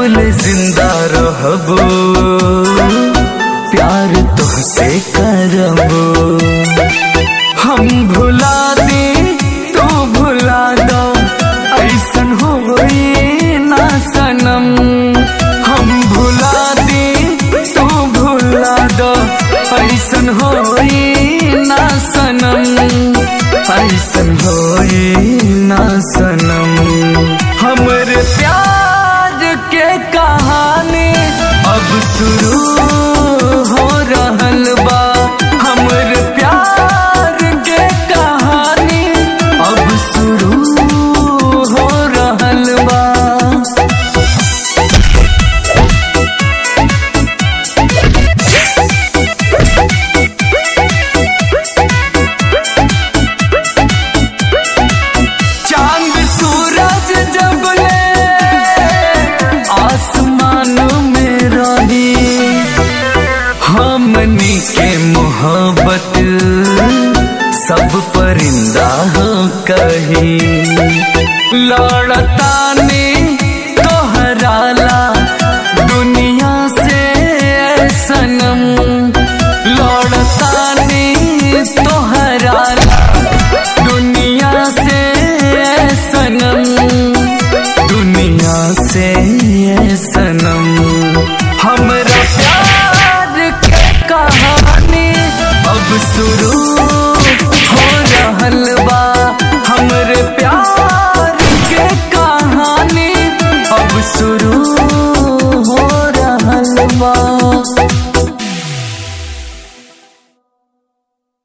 जबल जिंदा रहबो प्यार तुहसे करबो हम भुला दे तू भुला दो ऐसन होई ना सनम हम भुला दे तू भुला दो ऐसन होई ना सनम ऐसन होई ना सनम हमरे प्यार के कहानी अब शुरू हो रहल बा हमरे प्यार के कहानी अब शुरू हो रहल बा चांद सूरज जबले आसमान में रही हमनी के मोहब्बत सब परिंदा हो कही लड़ता ने तोहराला दुनिया से सनम लड़ता ने तोहराला दुनिया से सनम दुनिया से सनम हमरा प्यार के कहानी अब शुरू हो रहल बा हमरे प्यार के कहानी अब शुरू